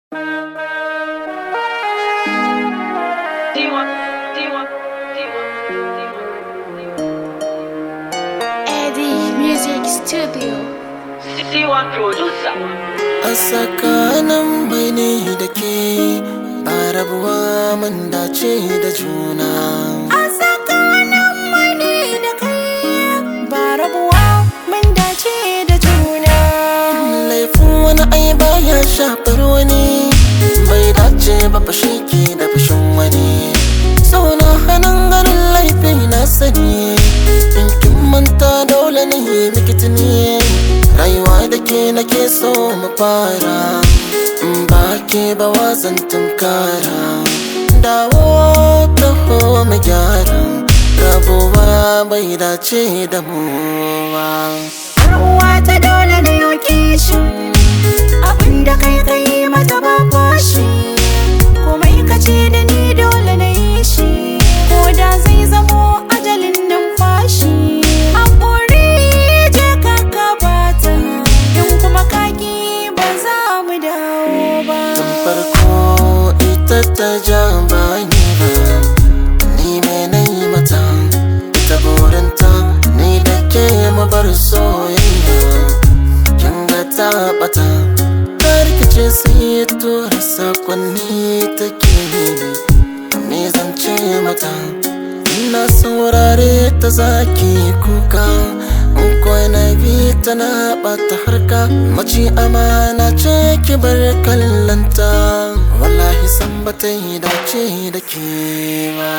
Studio. C1 Producer. a tsakanin mai ne da ke ba rabuwa mun dace da juna A tsakanin mani da kai ba rabuwa mun dace da juna. laifin wani ai baya shafar wani bai dace ba fashi ke da fashin wani sauna hannun garin laifi na sani in kin manta dole ne miki tuni rayuwa da ke nake so mu fara in ba ke ba wazan tunkara dawo taho mu gyara rabuwa bai dace da mu ba Ruwa ta dole na yoke shi abinda kai kai mata ba fashi komai ka ce da ni dole na yi shi ko da zai zamo ajalin numfashi haƙuri je ka gabata in kuma kaki ba za mu dawo ba tun farko ita ta ja bani ba ni me na yi mata ita burinta ni da ke mu bar soyayya kin ga ta bata ta rikice sai tura sakonni take ni zan ce mata ina saurare ta zaki kuka in kwana bi tana bata harka mace amana ce ki bar kallanta wallahi san bata yi dace da ke ba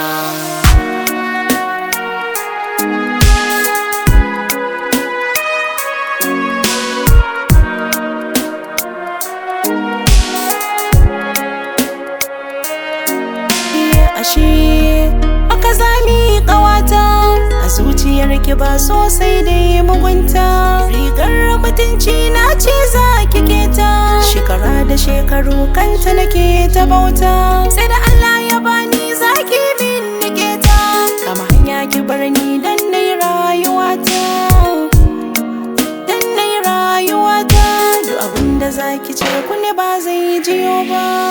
iya ashe aka zami kawata a zuciyar ki ba sosai da yi mugunta rigar mutunci na ce za ki keta shekara da shekaru kanta nake ta bauta sai da Allah ya bani zaki min nike ta kama hanya ki bar ni dan nai rayuwata dan nai rayuwata duk abinda zaki ce kunne ba zai jiyo ba